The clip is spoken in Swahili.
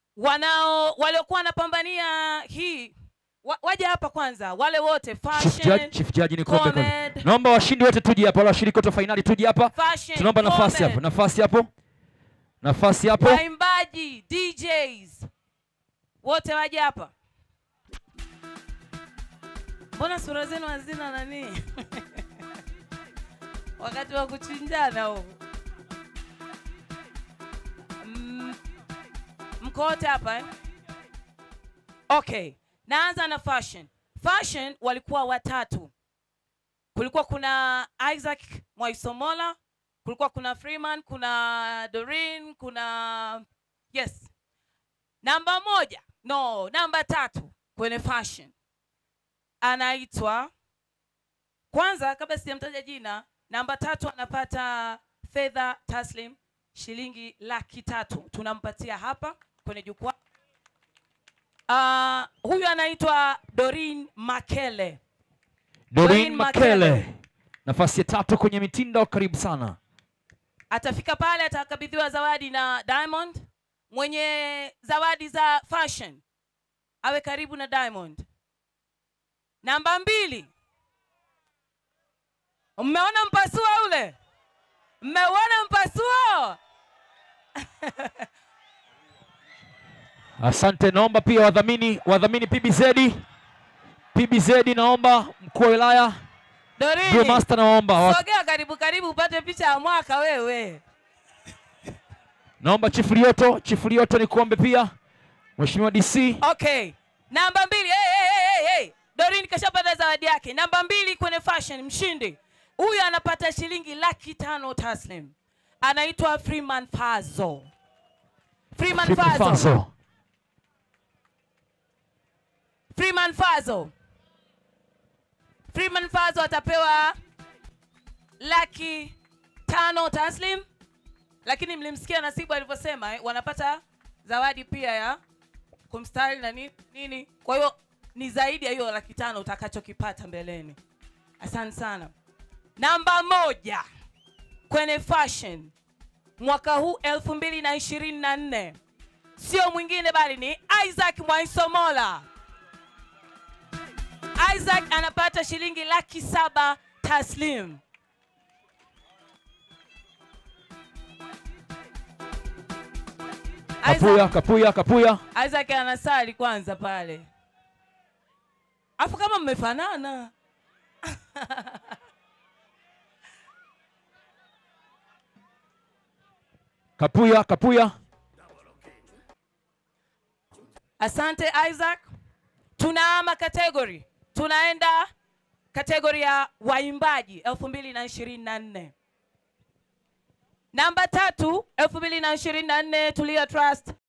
wanao waliokuwa wanapambania hii wa, waje hapa kwanza wale wote Chief Judge, fashion, Chief Judge ni kombe kwanza. Comed. Naomba washindi wote tuje hapa, wale washiriki wote wa fainali tuje hapa. fashion, Tunaomba nafasi Comed, hapo, nafasi hapo, nafasi hapo. waimbaji DJs wote waje hapa. Mbona sura zenu hazina nani? wakati wa kuchinjana huu. Mm, mko wote hapa eh? Okay, naanza na fashion. Fashion walikuwa watatu. Kulikuwa kuna Isaac Mwaisomola, kulikuwa kuna Freeman, kuna Doreen, kuna yes. Namba moja, no, namba tatu kwenye fashion anaitwa kwanza, kabla sijamtaja jina, namba tatu anapata fedha taslim shilingi laki tatu tunampatia hapa kwenye jukwaa. Uh, huyu anaitwa Doreen Makele. Doreen Doreen Makele. Makele, nafasi ya tatu kwenye mitindo. Karibu sana. atafika pale atakabidhiwa zawadi na Diamond. Mwenye zawadi za fashion awe karibu na Diamond. Namba mbili, mmeona mpasuo ule? Mmeuona mpasuo? Asante, naomba pia wadhamini wadhamini PBZ PBZ, naomba mkuu wa wilaya Blue Dorini, Master, naomba wa- sogea karibu karibu, upate picha ya mwaka wewe. naomba Chifu Lioto Chifu Lioto nikuombe pia Mheshimiwa DC Okay, namba mbili. Hey, hey, hey, hey. Dorin kashapata zawadi yake. Namba mbili kwenye fashion, mshindi huyu anapata shilingi laki tano taslim. Anaitwa Freeman Fazo. Freeman Chifu Fazo. Fazo. Freeman Fazo. Freeman Fazo atapewa laki tano taslim, lakini mlimsikia Nasibu alivyosema eh, wanapata zawadi pia ya kumstari na nini, nini. Kwa hiyo ni zaidi ya hiyo laki tano utakachokipata mbeleni. Asante sana. Namba moja kwenye fashion mwaka huu elfu mbili na ishirini na nne sio mwingine bali ni Isaac Mwaisomola. Isaac anapata shilingi laki saba taslim. Kapuya Isaac, Kapuya Kapuya Isaac anasali kwanza pale, afu kama mmefanana Kapuya Kapuya Asante Isaac. Tunaama category, tunaenda kategori ya waimbaji 2024. Namba tatu 2024 Tulia Trust